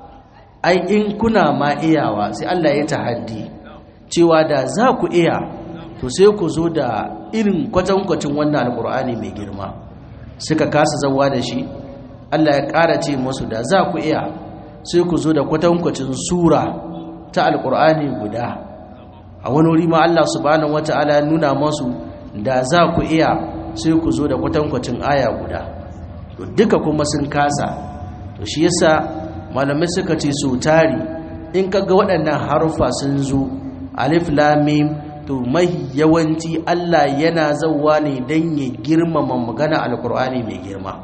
ai in kuna ma iyawa sai Allah ya tahaddi cewa da za ku iya to sai ku zo da irin kwatankwacin wannan alkur'ani mai girma suka kasa zawa da shi Allah ya ƙara ce musu da za ku iya sai ku zo da kwatankwacin sura ta alkur'ani guda a wani wuri ma Allah subhanahu wata'ala ya nuna masu da za ku iya sai ku zo da kwatankwacin aya guda to duka kuma sun kasa to shi yasa malamai suka ce so tari in kaga waɗannan harufa sun zo alif lam mim to mai yawanci Allah yana zauwa ne dan ya girmama magana alqur'ani mai girma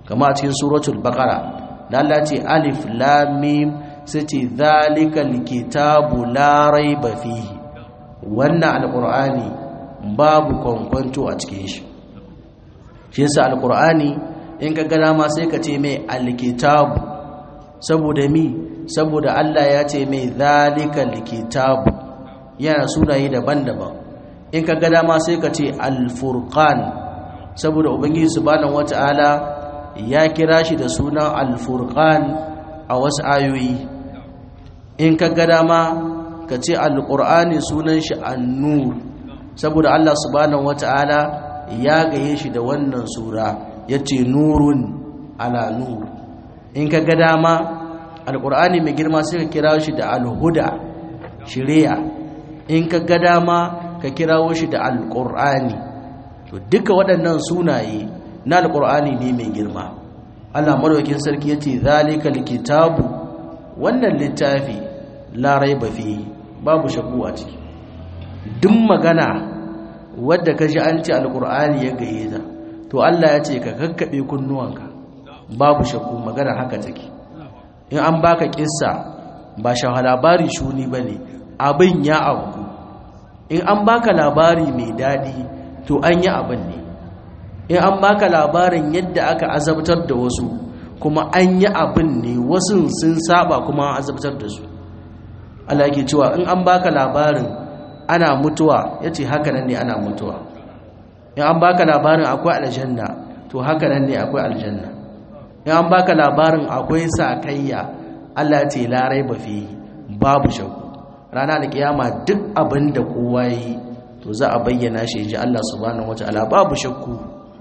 kama a cikin suratul baqara da Allah ce alif lam mim sai ce zalikal kitabu la raiba fihi wannan alqur'ani babu kwankwanto a cikin shi shi yasa alqur'ani in ka gana ma sai ka ce mai alkitabu saboda mi saboda Allah ya ce mai zalikal kitabu yana sunaye daban-daban in ka gada ma sai ka ce alfurqan saboda ubangiji subhanahu wata'ala ya kira shi da sunan alfurqan a wasu ayoyi in ka gada ma ka ce alqur'ani sunan shi annur saboda Allah subhanahu wata'ala ya gaye shi da wannan sura yace nurun ala nur in ka gada ma alqur'ani mai girma sai ka kira shi da alhuda shiriya in ka gada ma ka kirawo shi da alƙur'ani to duka waɗannan sunaye na alƙur'ani ne mai girma allah marwakin sarki ya ce zalika likitabu wannan littafi larai ba fi babu shakku a ciki duk magana wadda ka ji an ce alƙur'ani ya gaye ta to allah ya ce ka kakkaɓe kunnuwanka babu shakku magana haka take in an baka kissa ba shaha labari shuni ba ne abin ya abu in an baka labari mai daɗi to an yi abin ne in an baka labarin yadda aka azabtar da wasu kuma an yi abin ne wasu sun saba kuma an azabtar da su Allah yake cewa in an baka labarin ana mutuwa yace haka nan ne ana mutuwa in an baka labarin akwai aljanna to haka nan ne akwai aljanna in an baka labarin akwai sakayya Allah ya ce la raiba fi babu shakku rana da kiyama duk abin da kowa yi to za a bayyana shi ji Allah subhanahu wataala babu shakku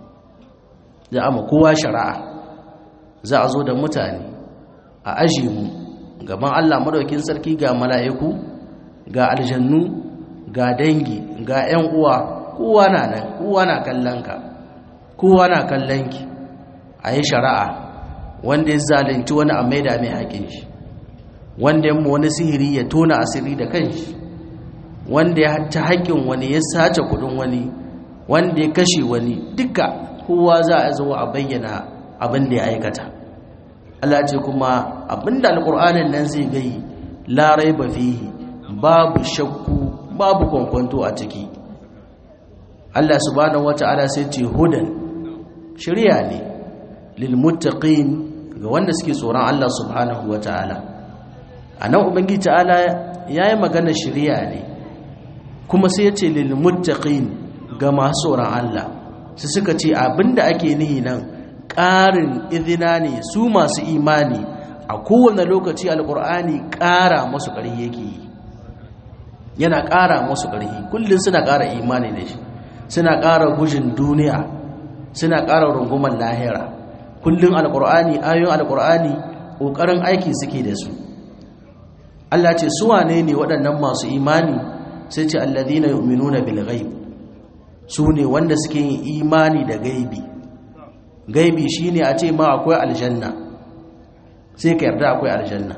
za a ma kowa shari'a za a zo da mutane a aji mu gaban Allah madaukin sarki ga mala'iku ga aljannu ga dangi ga 'yan uwa kowa na nan kowa na kallon ka kowa na kallon ki a yi shari'a wanda ya zalunci wani a maida mai haƙin shi wanda ya wani sihiri ya tona asiri da kanshi wanda ya ta haƙƙin wani ya sace kudin wani wanda ya kashe wani duka kowa za a zo a bayyana abin da ya aikata Allah ce kuma abin da alƙur'anin nan zai gai larai ba fihi babu shakku babu kwankwanto a ciki Allah subhanahu wata'ala sai ce hudan shirya ne lil muttaqin ga wanda suke tsoron Allah subhanahu wata'ala a nan ubangiji ta'ala ya yi magana shirya ne kuma sai ya ce lilmuttaqin ga masu tsoron Allah su suka ce abinda ake nihi nan ƙarin izina ne su masu imani a kowane lokaci alƙur'ani ƙara masu ƙarfi yake yi yana ƙara masu ƙarfi kullum suna ƙara imani da shi suna ƙara gujin duniya suna ƙara rungumar lahira kullum alƙur'ani ayoyin alƙur'ani ƙoƙarin aiki suke da su Allah ce su wane ne waɗannan masu imani sai ce alladhina yu'minuna bil ghaib su ne wanda suke yin imani da gaibi gaibi shine a ce ma akwai aljanna sai ka yarda akwai aljanna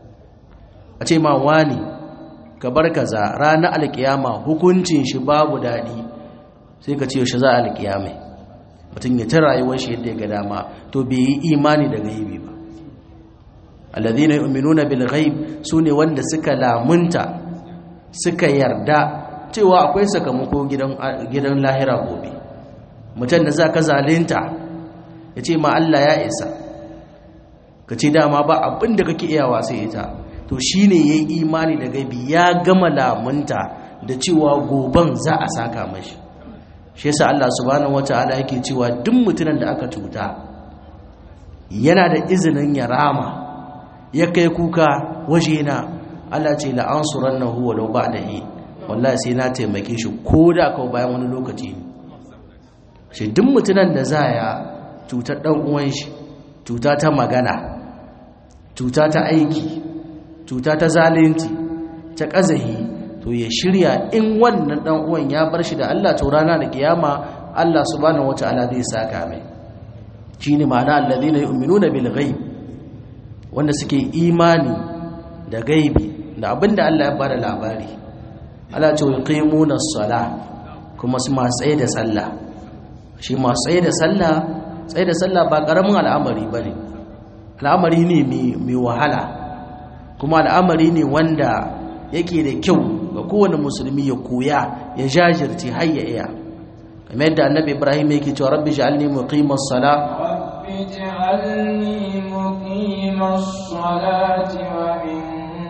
a ce ma wani ka bar kaza ranar alkiyama hukuncin shi babu daɗi sai ka ce shi za a alkiyamai mutum ya ta rayuwar shi yadda ya ga dama to bai yi imani da gaibi ba alladhina yu'minuna bil ghaib sune wanda suka lamunta suka yarda cewa akwai sakamako gidan gidan lahira gobe mutum da zaka zalunta yace ma Allah ya isa kace dama ba abin da kake iyawa sai ita to shine yayi imani da gaibi ya gama lamunta da cewa goban za a saka mashi shi yasa Allah subhanahu wataala yake cewa duk mutumin da aka cuta yana da izinin ya rama ya kai kuka wajena Allah ce la'ansuran na huwa lau ba da yi wallahi sai na taimake shi ko da kawo bayan wani lokaci shi duk mutunan da za ya cutar ɗan uwan shi cuta ta magana cuta ta aiki cuta ta zalunci ta ƙazahi to ya shirya in wannan ɗan uwan ya bar shi da Allah to rana da kiyama Allah subhanahu wataala zai saka mai shine ma'ana alladhina yu'minuna bil ghaib wanda suke imani da gaibi da abinda Allah ya bada labari Allah ce yuqimuna as-salah kuma su masu tsaye da sallah shi masu tsaye da sallah tsaye da sallah ba ƙaramin al'amari ba ne al'amari ne mai wahala kuma al'amari ne wanda yake da kyau ga kowane musulmi ya koya ya jajirce har ya iya kamar yadda annabi ibrahim yake cewa rabbi ja'alni muqimas sala rabbi ja'alni muqimas salati wa min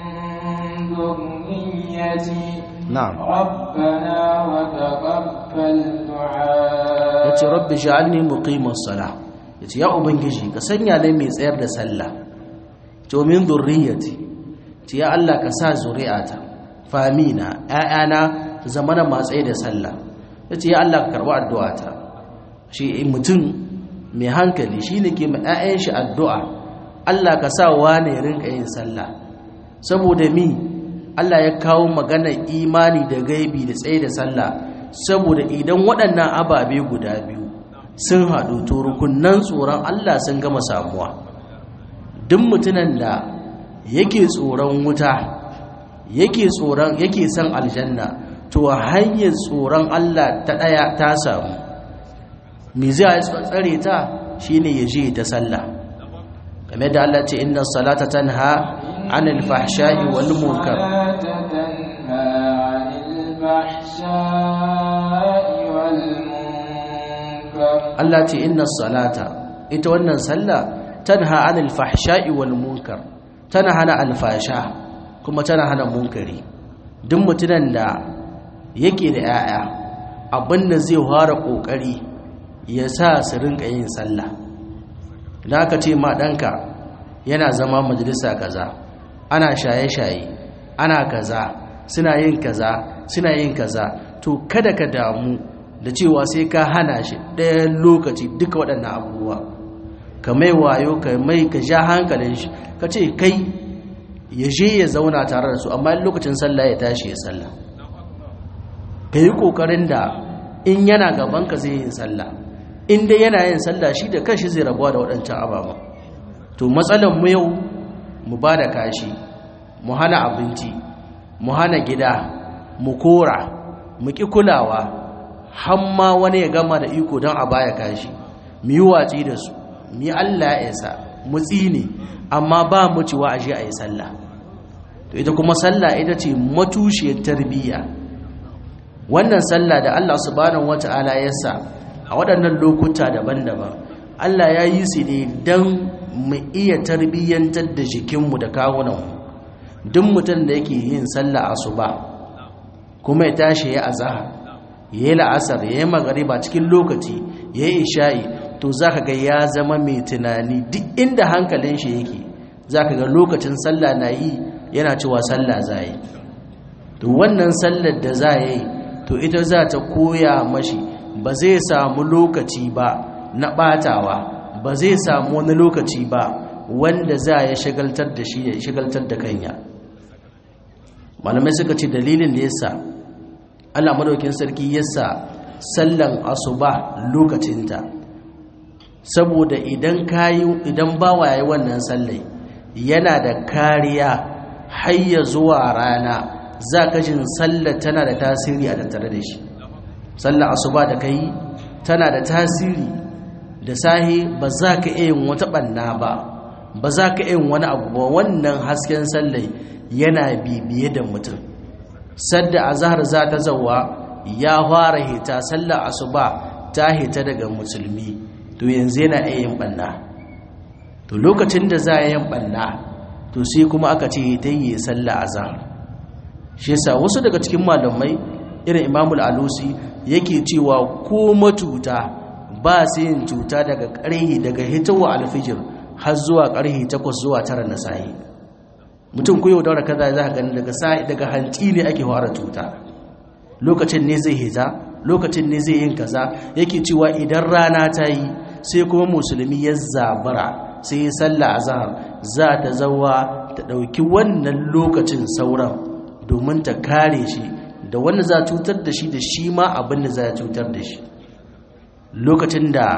dhurriyyati na'am rabbana wa taqabbal du'a yace rabbi ja'alni muqimas sala yace ya ubangiji ka sanya ni mai tsayar da sallah to min dhurriyyati ce ya Allah ka sa zuri'ata famina ƴaƴana su zama na matsayi da sallah yace ya Allah ka karɓi addu'ata shi mutum mai hankali shine ke ma ƴaƴan shi addu'a Allah ka sa wane ya rinka yin sallah saboda mi Allah ya kawo magana imani da gaibi da tsaye da sallah saboda idan waɗannan ababe guda biyu sun haɗu to rukunnan tsoron Allah sun gama samuwa duk mutunan da yake tsoron wuta yake tsoron yake son aljanna to hanyar tsoron Allah ta daya ta samu me zai tsare ta shine ya je ta sallah kamar da Allah ce inna salata tanha anil fahsha'i wal munkar Allah ce inna salata ita wannan sallah tanha anil fahsha'i wal munkar tana hana alfasha kuma tana hana munkari duk mutunan da yake da 'ya'ya abinda zai fara kokari ya sa su rinka yin sallah idan aka ce ma ɗanka yana zama majalisa kaza ana shaye-shaye ana kaza suna yin kaza suna yin kaza to kada ka damu da cewa sai ka hana shi ɗayan lokaci duka waɗannan abubuwa ka mai wayo ka mai ka ja hankalin shi ka ce kai ya je ya zauna tare da su amma lokacin sallah ya tashi ya sallah ka yi ƙoƙarin da in yana gaban ka zai yin sallah in dai yana yin sallah shi da kanshi zai rabuwa da waɗancan ababa to matsalan mu yau mu ba da kashi mu hana abinci mu hana gida mu kora mu ƙi kulawa hamma wani ya gama da iko don a baya kashi mu yi watsi da su mu yi allah ya isa mu tsine amma ba mu ci wa ashe a yi sallah to ita kuma sallah ita ce matushiyar tarbiyya wannan sallah da allah subhanahu wata'ala ya sa a waɗannan lokuta daban-daban allah ya yi su ne don mu iya tarbiyyantar da jikinmu da kawunanmu duk mutum da yake yin sallah asuba kuma ya tashi ya azahar ya yi la'asar ya yi magariba cikin lokaci ya yi isha'i to za ka ga ya zama mai tunani duk inda hankalin shi yake za ka ga lokacin sallah na yi yana cewa sallah za yi to wannan sallar da za yi to ita za ta koya mashi ba zai samu lokaci ba na ɓatawa ba zai samu wani lokaci ba wanda za ya shagaltar da shi ya shagaltar da kanya malamai suka ce dalilin da yasa Allah madaukin sarki yasa sallan asuba lokacinta saboda idan kayi idan bawa yayi wannan sallai yana da kariya hayya zuwa rana zaka jin sallar tana da tasiri a tattare da shi sallar asuba da kai tana da tasiri da sahi ba za ka iya yin wata ɓanna ba ba za ka iya wani abu ba wannan hasken sallai yana bibiye da mutum sadda azhar za ta zawa ya fara hita sallar asuba ta hita daga musulmi to yanzu yana iya yin ɓanna to lokacin da za a yin ɓanna to sai kuma aka ce ta yi sallar azhar shi yasa wasu daga cikin malamai irin imamul alusi yake cewa ko matuta ba su yin cuta daga ƙarhi daga hitawa alfijir har zuwa ƙarhi takwas zuwa tara na sahi mutum ku yau daura kaza za ka gani daga sahi daga hanci ne ake fara cuta lokacin ne zai hita lokacin ne zai yin kaza yake cewa idan rana ta yi sai kuma musulmi ya zabara sai ya salla azhar za ta zawa ta ɗauki wannan lokacin sauran domin ta kare shi da wanda za cutar da shi da shi ma abin da za cutar da shi lokacin da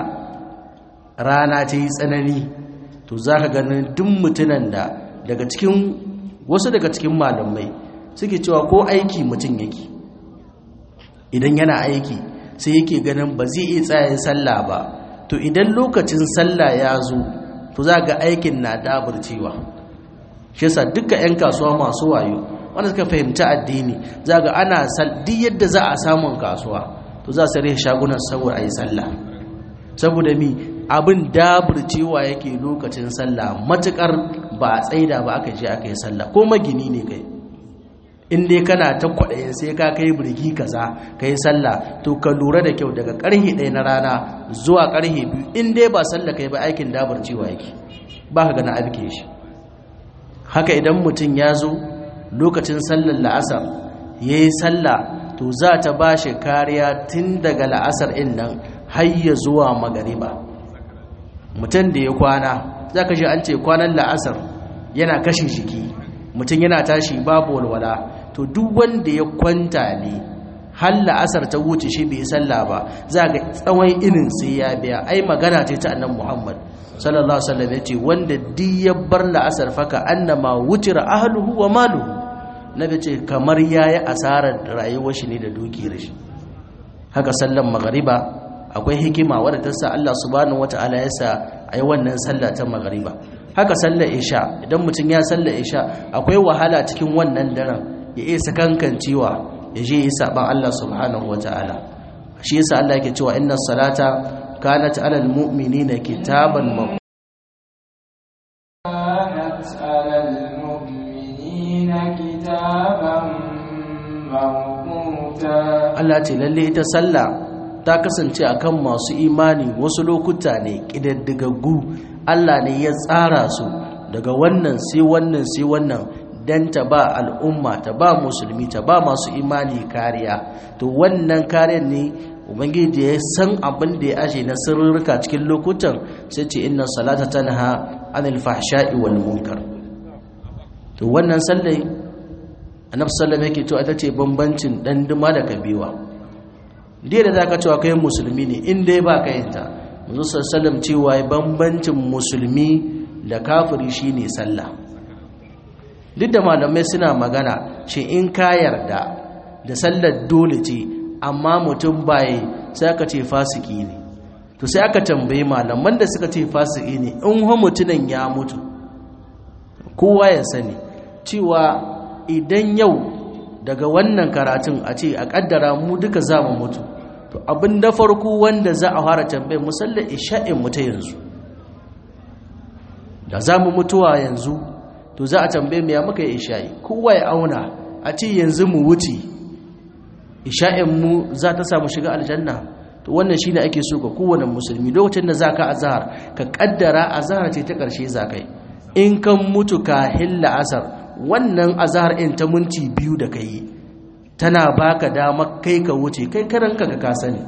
rana ta yi tsanani to za ka ganin duk mutunan da daga cikin wasu daga cikin malamai suke cewa ko aiki mutum yake idan yana aiki sai yake ganin ba zai iya tsayin sallah ba to idan lokacin sallah ya zo to za ga aikin na daburcewa shi yasa duka 'yan kasuwa masu wayo wanda suka fahimci addini za ga ana duk yadda za a samun kasuwa to za su rai shagunan saboda a yi sallah saboda mi abin daburcewa yake lokacin sallah matukar ba a tsaida ba aka je aka yi sallah ko magini ne kai in dai kana ta kwaɗayin sai ka kai birki kaza ka yi sallah to ka lura da kyau daga ƙarhe ɗaya na rana zuwa ƙarhe biyu in dai ba sallah kai ba aikin daburcewa yake ba ka gana abike shi haka idan mutum ya zo lokacin sallar la'asar ya yi sallah to za ta ba shi kariya tun daga la'asar in nan har ya zuwa magariba mutum da ya kwana za ka shi an ce kwanan la'asar yana kashe jiki mutum yana tashi babu walwala to duk wanda ya kwanta ne har la'asar ta wuce shi bai sallah ba za ga tsawon inin sai ya biya ai magana ce ta annan muhammad sallallahu alaihi wasallam yace wanda duk ya bar la'asar faka annama wutira ahluhu wa maluhu nabi ce kamar yayi asarar rayuwar shi ne da dukiyar shi haka sallan magariba akwai hikima wadda ta sa Allah subhanahu wataala ya sa ai wannan sallah ta magariba haka sallar isha idan mutum ya sallar isha akwai wahala cikin wannan daren ya iya sakankancewa ya je yi saban Allah subhanahu wataala shi yasa Allah yake cewa inna salata kanat alal mu'minina kitaban كانت على المؤمنين كتابا موقوتا Allah ce lalle ita sallah ta kasance akan masu imani wasu lokuta ne kididdigaggu Allah ne ya tsara su daga wannan sai wannan sai wannan dan ta ba al'umma ta ba musulmi ta ba masu imani kariya to wannan kariyar ne ubangiji ya san abin da ya ashe na sirrika cikin lokutan sai ce inna salata tanha anil fahsha'i wal munkar to wannan sallai annabi sallallahu yake to ita ce bambancin dan duma da kabewa dai da zaka cewa kai musulmi ne in dai ba ka yinta manzo sallallahu cewa bambancin musulmi da kafiri shine sallah duk da malamai suna magana shi in ka yarda da sallar dole ce amma mutum baye sai aka ce fasiki ne to sai aka tambayi malaman da suka ce fasiki ne in ho mutunan ya mutu kowa ya sani cewa idan yau daga wannan karatun a ce a kaddara mu duka za mu mutu to abin da farko wanda za a fara tambayar musallar isha'in mu ta yanzu da za mu mutuwa yanzu to za a tambaye mu ya muka yi isha'i kowa ya auna a ce yanzu mu wuce isha'in mu za ta samu shiga aljanna to wannan shine ake so ga kowane musulmi lokacin da zaka azhar ka kaddara azhar ce ta karshe zakai in kan mutu ka hilla asar wannan azhar in ta minti biyu da kai tana baka dama kai ka wuce kai karanka ka ka sani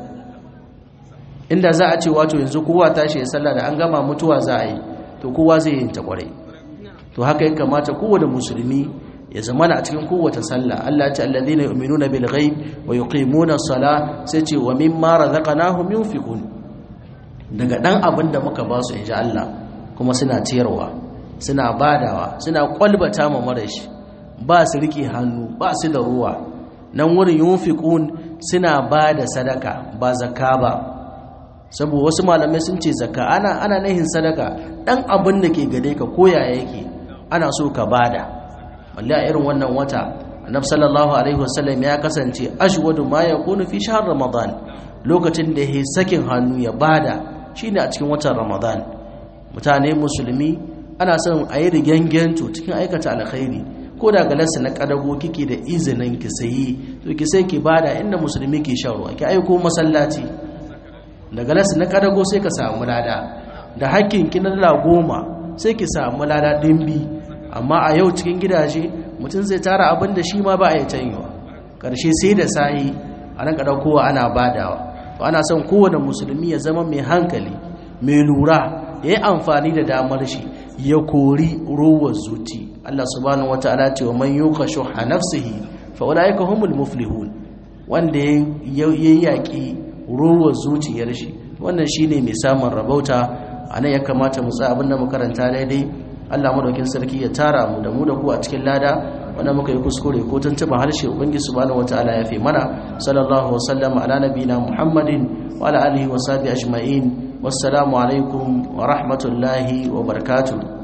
inda za a ce wato yanzu kowa tashi ya sallah da an gama mutuwa za a yi to kowa zai yin ta kwarai to haka ya kamata kowane musulmi ya zama a cikin kowace sallah Allah ya ce alladhina yu'minuna bil ghaib wa yuqimuna as-salah sai ce wa mimma razaqnahum yunfiqun daga dan abin da muka ba su inji Allah kuma suna ciyarwa suna badawa suna kwalbata ma marashi ba su rike hannu ba su da ruwa nan wurin yunfiqun suna bada sadaka ba zakka ba saboda wasu malamai sun ce zakka ana ana nahin sadaka dan abin da ke gare ka koya yake ana so ka bada balle a irin wannan wata annabi sallallahu alaihi wasallam ya kasance ashwadu ma yakunu fi shahr ramadan lokacin da yake sakin hannu ya bada shine a cikin watan ramadan mutane musulmi ana son a yi rigengento cikin aikata alkhairi ko da galarsa na kadago kike da izinin ki sayi to ki sai ki bada inda musulmi ke shan ruwa ki aiko masallaci da galarsa na kadago sai ka samu lada da hakkin ki na goma sai ki samu lada dimbi amma a yau cikin gidaje mutum zai tara abin da shi ma ba a yi canyewa ƙarshe sai da sayi a nan kowa ana badawa to ana son kowane musulmi ya zama mai hankali mai lura ya yi amfani da damar shi ya kori rowar zuci Allah subhanahu wa ta'ala ce wa man yuka shuha nafsihi fa ulaika humul muflihun wanda ya yaki rowar zuciyar shi wannan shine mai samun rabauta anan ya kamata mu tsaya abinda mu karanta daidai Allah madaukin sarki ya tara mu da mu da ku a cikin lada wanda muka yi kuskure ko tuntuba harshe ubangi subhanahu wataala ya fi mana sallallahu wasallama ala nabiyina muhammadin wa ala alihi wa sahbihi ajma'in wassalamu alaikum wa rahmatullahi wa barakatuh